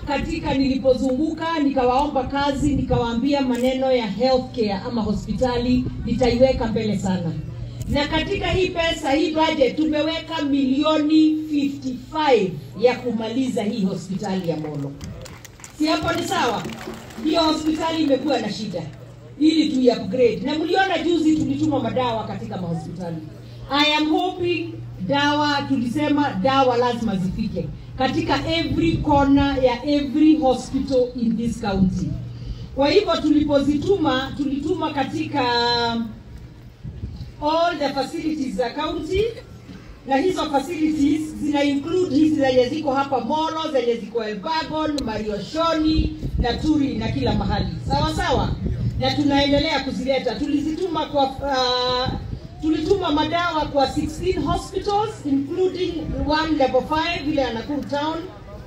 katika nilipozunguka nikawaomba kazi, nikawaambia maneno ya healthcare ama hospitali nitaiweka mbele sana, na katika hii pesa hii budget tumeweka milioni 55 ya kumaliza hii hospitali ya Molo. Si hapo ni sawa? Hiyo hospitali imekuwa na shida ili tu upgrade, na mliona juzi tulituma madawa katika mahospitali. I am hoping dawa, tulisema dawa lazima zifike katika every corner ya every hospital in this county. Kwa hivyo tulipozituma, tulituma katika all the facilities za county na hizo facilities zina include hizi zenye ziko hapa Molo, zenye ziko Elbagon, Marioshoni, Naturi na kila mahali, sawa sawa, na tunaendelea kuzileta. Tulizituma kwa uh, tulituma madawa kwa 16 hospitals including one level 5 ile ya Nakuru town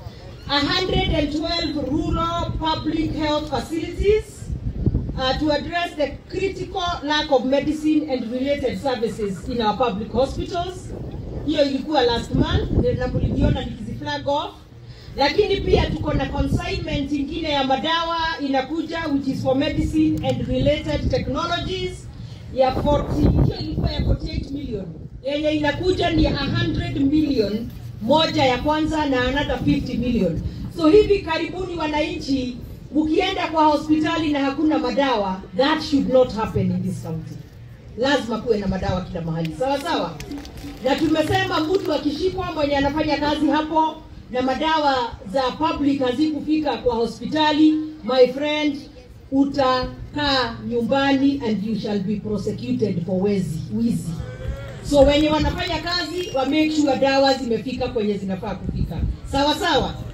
112 rural public health facilities uh, to address the critical lack of medicine and related services in our public hospitals. Hiyo ilikuwa last month na mliviona nikiziflag off, lakini pia tuko na consignment ingine ya madawa inakuja, which is for medicine and related technologies ya 40, hiyo ilikuwa ya 48 million, yenye inakuja ni 100 million moja ya kwanza na another 50 million. So hivi karibuni, wananchi, mkienda kwa hospitali na hakuna madawa, that should not happen in this county. Lazima kuwe na madawa kila mahali, sawa sawa. Na tumesema mtu akishikwa mwenye anafanya kazi hapo na madawa za public hazikufika kwa hospitali, my friend, utakaa nyumbani and you shall be prosecuted for wezi wizi. So wenye wanafanya kazi wa make sure dawa zimefika kwenye zinafaa kufika, sawa sawa.